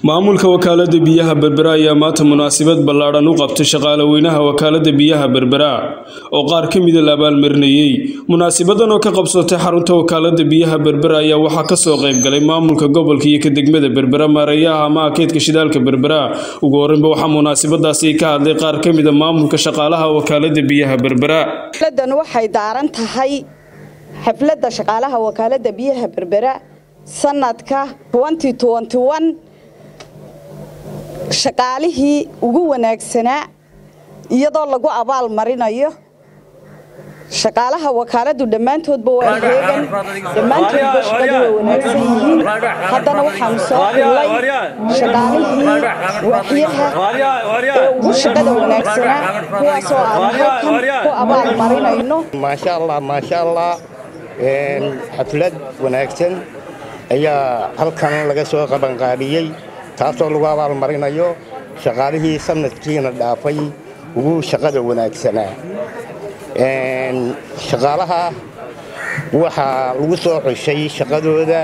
maamulka wakaalada biyaha berbera ayaa maanta munaasabad ballaadhan u qabtay shaqaale weynaha wakaalada biyaha berbera oo qaar ka mida la abaalmarinayey munaasabadan oo ka qabsatay xarunta wakaalada biyaha berbera ayaa waxaa kasoo qaybgalay maamulka gobolka iyo ka degmada berbera maareeyaha ama keedka shidaalka berbera ugu horeynba waxaa munaasabadaasi ka hadlay qaar ka mida maamulka shaqaalaha wakaalada biyaha berbera xafladan waxay daaran tahay xafladda shaqaalaha wakaalada biyaha berbera sanadka shaqaalihii ugu wanaagsanaa iyadoo lagu abaal marinayo shaqaalaha wakaaladu dhammaantoodba waa heegan dhammaantoodba shaqadu waa wanaagsan yihiin haddana waxaanu soo xullay shaqaalihii waaxyaha ee ugu shaqada wanaagsanaa kuwaasoo aanu halkan ku abaal marinayno maasha allah maasha allah xaflad wanaagsan ayaa halkan laga soo qabanqaabiyey taasoo lagu abaalmarinayo shaqaalihii sanadkiina dhaafay ugu shaqada wanaagsanaa shaqaalaha waxaa lagu soo xushay shaqadooda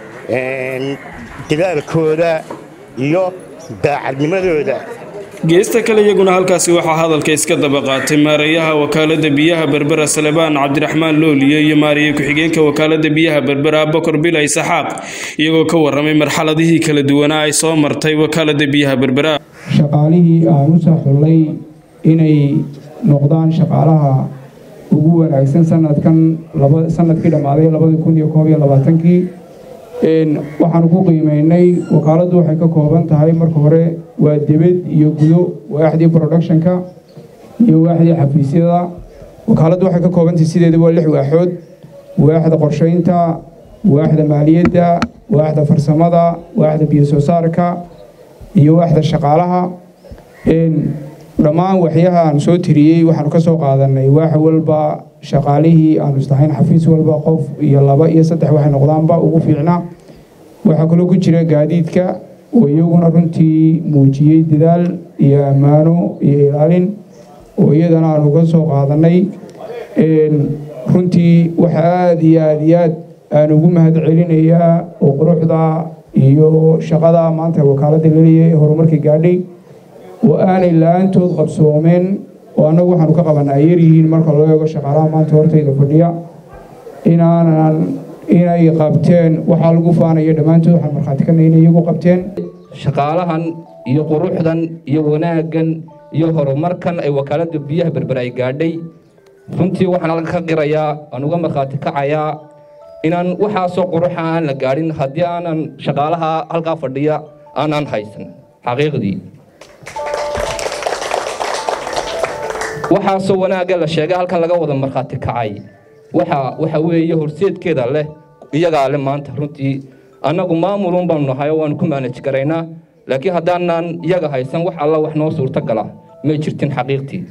dadaalkooda iyo daacadnimadooda geesta kale iyaguna halkaasi waxaa hadalka iska daba qaatay maareeyaha wakaalada biyaha berbera salebaan cabdiraxmaan looliye iyo maariye ku-xigeenka wakaalada biyaha berbera bokor bilay saxaaq iyagoo ka waramay marxaladihii kala duwanaa ay soo martay wakaalada biyaha berbera shaqaalihii aan u soo xullay inay noqdaan shaqaalaha ugu wanaagsan sanadkan sanadkii dhammaaday labadii kun iyo koob iyo labaatankii waxaanu ku qiimeynay wakaaladdu waxay ka kooban tahay marka hore waa debed iyo gudo waaxdii productionka iyo waaxdii xafiisyada wakaaladdu waxay ka koobantahay sideeda waa lix waaxood waaxda qorshaynta waaxda maaliyadda waaxda farsamada waaxda biyo soo saarka iyo waaxda shaqaalaha dhammaan waxyaha aan soo tiriyey waxaanu ka soo qaadanay waax walba shaqaalihii aanu islahayn xafiis walba qof iyo laba iyo saddex waxay noqdaanba ugu fiicnaa waxaa kaloo ku jira gaadiidka oo iyaguna runtii muujiyey dadaal iyo ammaano iyo ilaalin oo iyadana aanu ka soo qaadanay runtii waxa aada iyo aada iyo aad aan ugu mahad celinayaa oo quruxda iyo shaqada maanta wakaaladda laleeyahay horumarka gaadhay oo aanay la-aantood qabsoomeen oo annagu waxaanu ka qabanaa ay yaryihiin marka loo eego shaqaalaha maanta hortayda fadhiya inaanan inay qabteen waxaa lagu faanaya dhammaantood waxaan markhaati ka inay iyagu qabteen shaqaalahan iyo quruxdan iyo wanaaggan iyo horumarkan ay wakaaladda biyaha berber ay gaadhay runtii waxaan halka ka qirayaa aan uga markhaati kacayaa inaan waxaasoo quruxa aan la gaadhin haddii aanan shaqaalaha halkaa fadhiya aanan haysan xaqiiqdii waxaasoo wanaagga la sheegay halkan laga wada markhaati kacay waxa waxa weeye horseedkeeda leh iyagaa leh maanta runtii annagu maamulun baanu nahay oo waanu ku maanaj garaynaa laakiin haddaanan iyaga haysan wax alla wax noo suurto gala may jirtin xaqiiqtii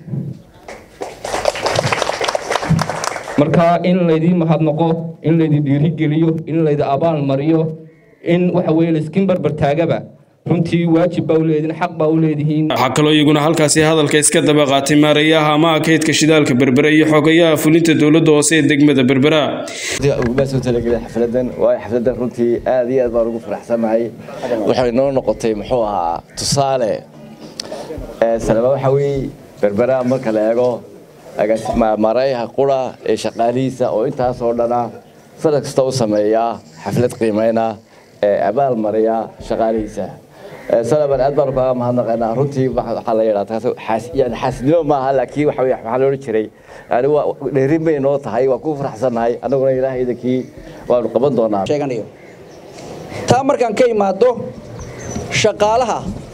marka in laydii mahadnaqo in laydi dhiirigeliyo in laydi abaal mariyo in waxa weye layskin barbar taagaba runtii waajib baa u leedihin xaq baa u leedihiin waxaa kaloo iyaguna halkaasi hadalka iska daba qaatay maareeyaha ama keydka shidaalka berbera iyo xogayaha fulinta dowladda hoose ee degmada berbera uguma soo talagelay xafladan waayo xafladan runtii aad iyo aad baan ugu faraxsanahay waxay noo noqotay muxuu ahaa tusaale salaba waxa weeye berbera marka la eego maareeyaha qura ee shaqaalihiisa oo intaasoo dhana sanad kasta u sameeyaa xaflad qiimeyna ee abaal mariya shaqaalihiisa salaban aad baanu kaga mahadnaqaynaa runtii waxaa la yidhahdaa yani xaasidnimo maaha laakiin waxa weye waxaa loohan jiray yani waa dheerin bay noo tahay waa ku faraxsannahay annaguna ilaahay idankii waanu qaban doonaa sheeganayo taa markaan ka imaado shaqaalaha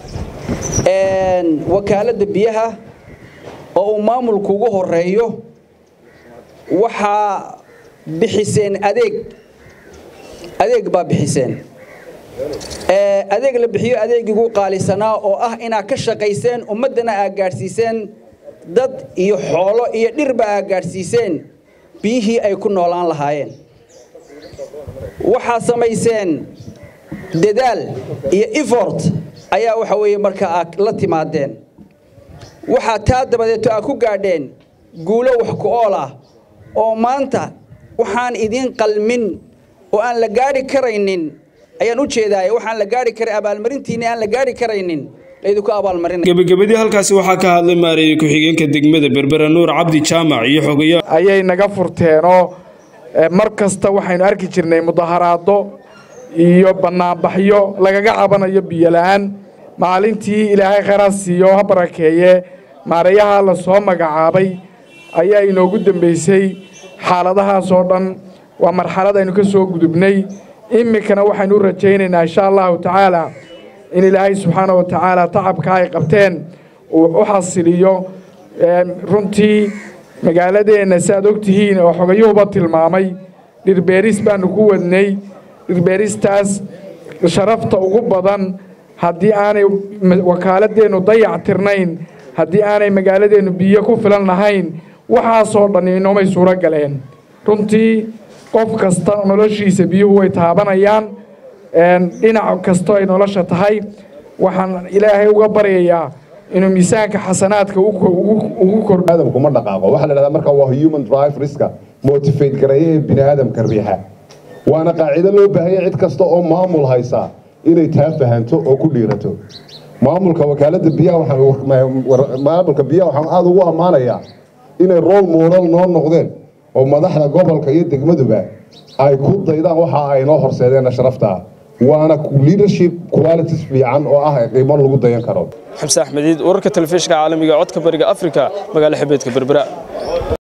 wakaaladda biyaha oo uu maamulku ugu horeeyo waxaa bixiseen adeeg adeeg baa bixiseen adeeg la bixiyo adeegigu qaalisanaa oo ah inaad ka shaqayseen ummaddana aad gaadhsiiseen dad iyo xoolo iyo dhirba aad gaadhsiiseen biyihii ay ku noolaan lahaayeen waxaad samayseen dadaal iyo effort ayaa waxa weeye marka aad la timaadeen waxaa taa dabadeeto aad ku gaadheen guulo wax ku ool ah oo maanta waxaan idiin qalmin oo aan la gaadhi karaynin ayaan u jeedaay waxaan la gaari karay abaalmarintiinni aan la gaari karaynin laydinku abaalmarinaya gebagabadii halkaasi waxaa ka hadlay maareeye ku-xigeenka degmada berbera nuur cabdi jaamac iyo xogayaa ayay naga furteenoo mar kasta waxaynu arki jirnay mudaharaado iyo bannaanbaxyo lagaga cabanayo biyola-aan maalintii ilaahay khayraad siiyo ha barakeeye maareeyaha la soo magacaabay ayaa inoogu dambaysay xaaladahaas oo dhan waa marxalad aynu ka soo gudubnay iminkana waxaynu u rajaynaynaa insha allahu tacaala in ilaahay subxaana wa tacaala tacabka ay qabteen uu u xasiliyo runtii magaaladeenna si aad og tihiin oo xogayuhuba tilmaamay dhirbeeris baanu ku wadnay dhirbeeristaas sharafta ugu badan haddii aanay wakaaladeennu dayac tirnayn haddii aanay magaaladeennu biyo ku filan lahayn waxaasoo dhan inoomay suuro galeen runtii qof kasta noloshiisa biyuhu way taabanayaan dhinac kastoo ay nolosha tahay waxaan ilaahay uga baryayaa inuu miisaanka xasanaadka ugu kordho aadamku ma dhaqaaqo waxaa la dhahdaa marka waa human drive riska motivate gareeya ee bini aadamka riixa waana qaacido loo baahanya cid kasta oo maamul haysa inay taa fahanto oo ku dhiirato maamulka wakaalada biyaha maamulka biyaha waxaan aada ugu ammaanayaa inay role model noo noqdeen oo madaxda gobolka iyo degmaduba ay ku daydaan waxa ay noo horseedeen sharafta waana leadership qualities fiican oo ah qiimo lagu dayan karo xamse axmediid wararka telefishinka caalamiga codka bariga afrika magaalo xebeedka berbera